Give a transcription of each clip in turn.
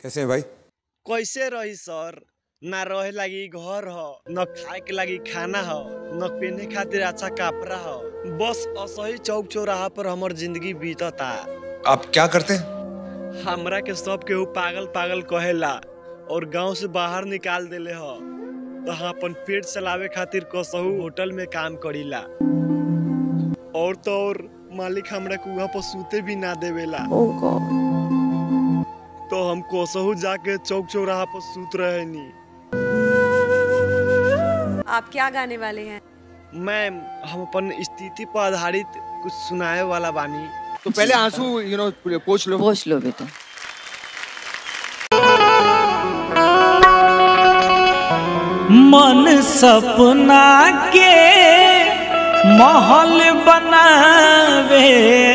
कैसे हैं भाई कैसे रही सर ना रहे लागी घर ह न खाए के लागी खाना ह न पहने खातिर अच्छा कपड़ा ह बस असही चौक चौराहा पर हमर जिंदगी बीतता आप क्या करते हैं हमरा के सब केहू पागल पागल कहेला और गांव से बाहर निकाल देले ह तो हम अपन पेट चलावे खातिर कसहू होटल में काम करीला और तो और मालिक हमरा के वहाँ पर सूते भी ना देवेला Oh God. तो हम कोसहू जाके चौक चौराहा पर सूत रहे नी आप क्या गाने वाले हैं मैम हम अपन स्थिति पर आधारित कुछ सुनाए वाला बानी तो पहले आंसू यू नो पोछ लो पोछ लो बेटा मन सपना के महल बनावे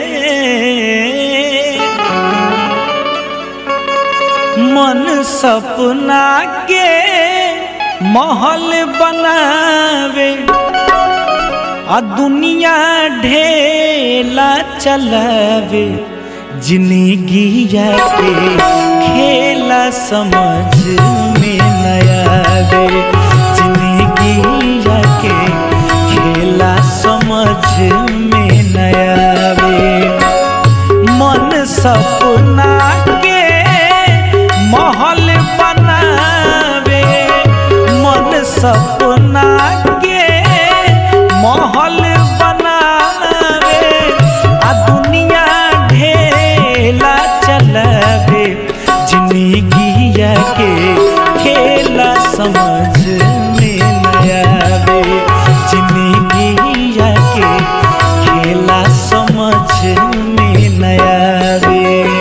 मन सपना के महल बनावे आ दुनिया ढेला चलावे जिंदगी के खेला समझ में नयावे जिंदगी के खेला समझ में नयावे मन सपना के महल बनावे मन सपना के महल बनावे आ दुनिया ढेला चलावे जिंदगी के खेला समझ में नयावे जिंदगी के खेला समझ में नयावे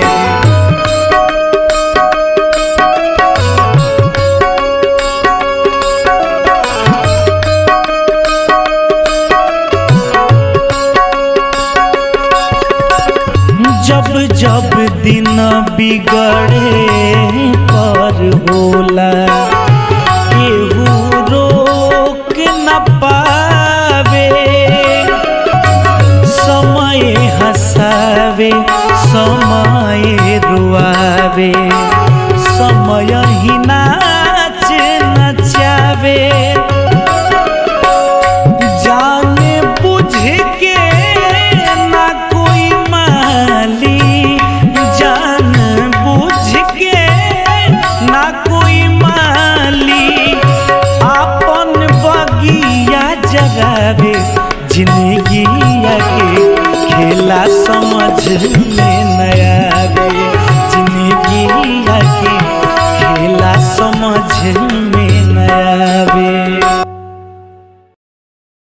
जब जब दिन बिगड़े पर होला केहू रोक न पावे समय हंसावे समय रुआवे समय ही नाच नचावे जाने बुझ के ना कोई माली जान बुझ के ना कोई माली अपन बगिया जगावे जिंदगी के खेला समझ में नयावे जिंदगी के खेला समझ में नयावे